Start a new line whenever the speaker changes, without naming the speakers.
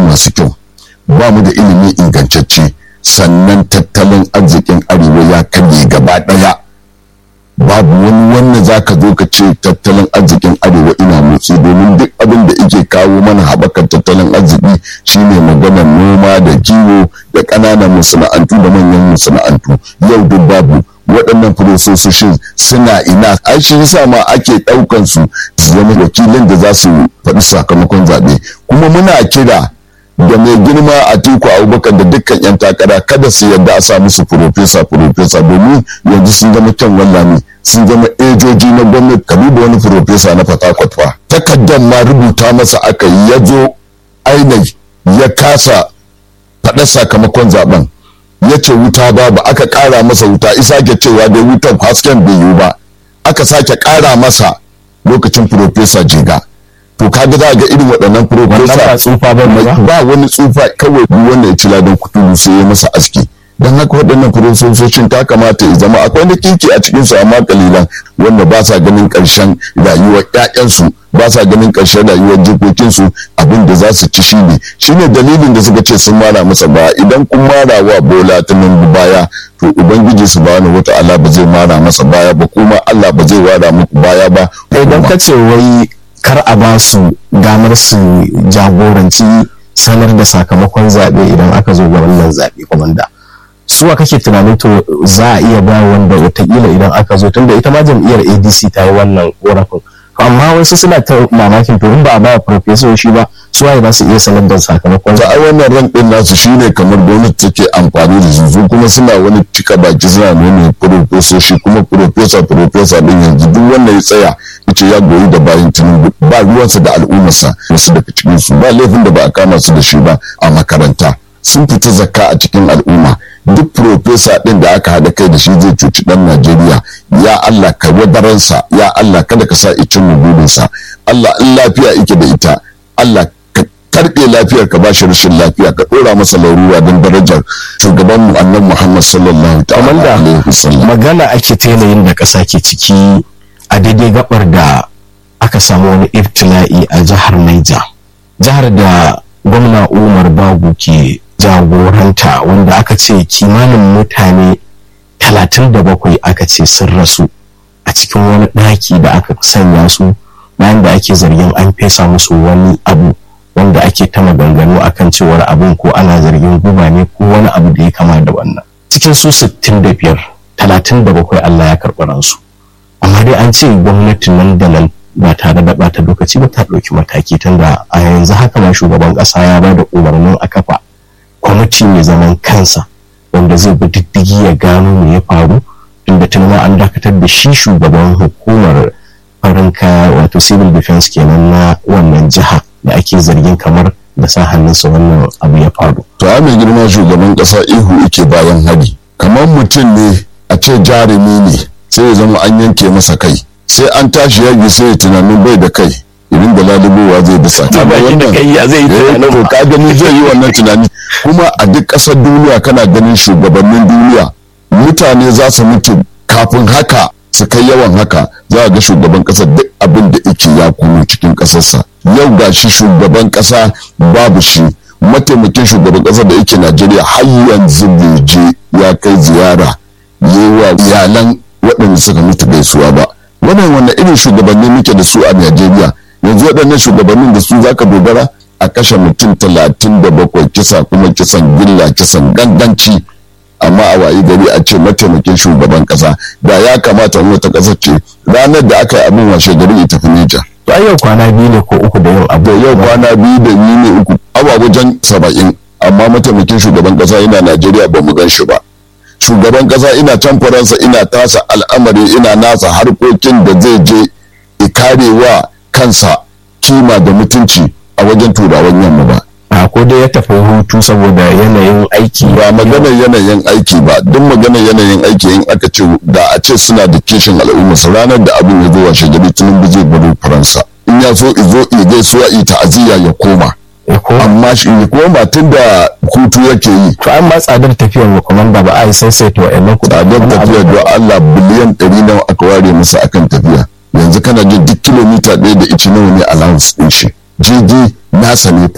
masu kyau ba mu da ilimi ingantacce sannan tattalin arzikin arewa ya karye gaba ɗaya babu wani wannan za ka zo ka ce tattalin arzikin arewa ina motsi domin duk abin da ike kawo mana haɓakar tattalin arziki shine maganar noma da kiwo da ƙananan masana'antu da manyan masana'antu yau duk babu waɗannan furososhin suna ina ai shi yasa ma ake ɗaukan su su zama wakilin da za su faɗi sakamakon zaɓe kuma muna kira da mai girma a tiku abubakar da dukkan yan takara kada su yarda a sa musu furofesa furofesa domin yanzu sun zama kyan wallami sun zama ejoji na gwamnati ka duba wani furofesa na fatakwat fa takardar ma rubuta masa aka yi ya zo ainihi ya kasa faɗa sakamakon zaben ya ce wuta babu aka ƙara masa wuta isa ke cewa dai wutan hasken bai yiwu ba aka sake ƙara masa lokacin furofesa jiga to kaga za ga irin waɗannan
ba tsufa ba ne ba?
ba wani tsufa kawai duk wanda ya ci ladan kuturu sai ya masa aski don haka waɗannan furofesoshin ta kamata ya zama akwai wani kinki a cikin su amma kalilan wanda ba sa ganin ƙarshen rayuwar ƴaƴansu ba sa ganin ƙarshen rayuwar jikokinsu abin da za su ci shine shine dalilin da suka ce sun mara masa baya idan kun mara wa bola ta nan baya to ubangiji subhanahu wata'ala ba zai mara masa baya ba kuma Allah ba zai wara muku baya ba
idan ka ce wai kar a ba su damar su jagoranci sanar da sakamakon zaɓe idan aka zo ga wannan zaɓe kwamanda suwa kake tunanin to za a iya ba wanda watakila idan aka zo tunda ita ma jam'iyyar adc ta yi wannan korafin amma wasu suna ta mamakin to in ba a ba profesoshi ba suwaye za su iya sanar da sakamakon
ta ai wannan ran din nasu shine kamar gwamnati take amfani da su su kuma suna wani cika baki suna nuna profesoshi kuma profesa profesa din yanzu duk wanda ya tsaya yace ya goyi da bayan tinubu ba ruwansa da al'ummarsa wasu daga cikin su ba laifin da ba a kama su da shi ba a makaranta sun fita zakka a cikin al'umma duk profesa din da aka haɗa kai da shi zai cuci ɗan Najeriya ya Allah ka wadaransa ya Allah kada ka sa icin burinsa Allah in lafiya ike da ita Allah ka karɓe lafiyar ka bashi rashin lafiya ka ɗora masa larura don darajar shugaban mu annabi Muhammad sallallahu ta'ala alaihi wasallam
magana ake ta yanayin da ƙasa ke ciki a daidai gabar da aka samu wani ibtila'i a jihar Niger jihar da gwamna Umar Bagu ke jagoranta wanda aka ce kimanin mutane 37 aka ce sun rasu a cikin wani ɗaki da aka sanya su bayan da ake zargin an fesa musu wani abu wanda ake ta maganganu akan cewar abin ko ana zargin guba ne ko wani abu da ya kama da wannan cikin su 65 37 Allah ya karɓi ransu amma dai an ce gwamnatin nan da nan ba tare da bata lokaci ba ta ɗauki mataki tunda a yanzu haka ma shugaban ƙasa ya ba da umarnin a kafa kwamiti mai zaman kansa wanda zai bi diddigi ya gano me ya faru inda tun ma an dakatar da shi shugaban hukumar farin kaya wato civil defense kenan na wannan jiha da ake zargin kamar da sa hannunsa wannan abu ya faru.
to a mai girma shugaban kasa ihu ike bayan hari kamar mutum ne a ce jarumi ne sai ya zama an yanke masa kai sai an tashi yaki sai ya tunanin bai da kai irin da lalubowa zai bisa
da kai ya zai tunanin
to ka gani zai yi wannan tunani kuma a duk ƙasar duniya kana ganin shugabannin duniya mutane za su mutu kafin haka su kai yawan haka za a ga shugaban ƙasar duk abin da yake ya kuma cikin ƙasarsa yau ga shi shugaban ƙasa babu shi mataimakin shugaban ƙasar da yake najeriya har yanzu bai je ya kai ziyara yi wa iyalan waɗanda suka mutu gaisuwa ba wannan wannan irin shugabanni muke da su a najeriya yanzu waɗannan shugabannin da su zaka dogara a kashe mutum talatin da bakwai kisa kuma kisan gilla kisan ganganci amma a wayi gari a ce mataimakin shugaban kasa da ya kamata wata kasa ce ranar da aka yi abin washe gari ya tafi Nijar.
to yau kwana biyu ne ko uku da yau abu
yau kwana biyu da ni ne uku awa wajen saba'in amma mataimakin shugaban kasa yana Najeriya ba mu gan shi ba. Shugaban kasa ina can Faransa ina tasa al'amari ina nasa harkokin da zai je kare wa kansa kima da mutunci a wajen turawan yamma ba.
a ko dai ya tafi hutu saboda yanayin aiki
ba maganar yanayin aiki ba duk maganar yanayin aiki in aka ce da a ce suna da kishin al'umma su ranar da abin ya zo washe gari tunan zai baro faransa in ya so izo i gaisuwa i ta'aziyya ya koma amma shi ya koma tun da hutu yake yi
to an ma tsadar tafiyar wa komanda ba a yi saisaita wa'annan
tsadar tafiyar don Allah biliyan ɗari nawa aka ware masa akan tafiya yanzu kana jin duk kilomita ɗaya da ici nawa ne allowance ɗin shi jirgi nasa ne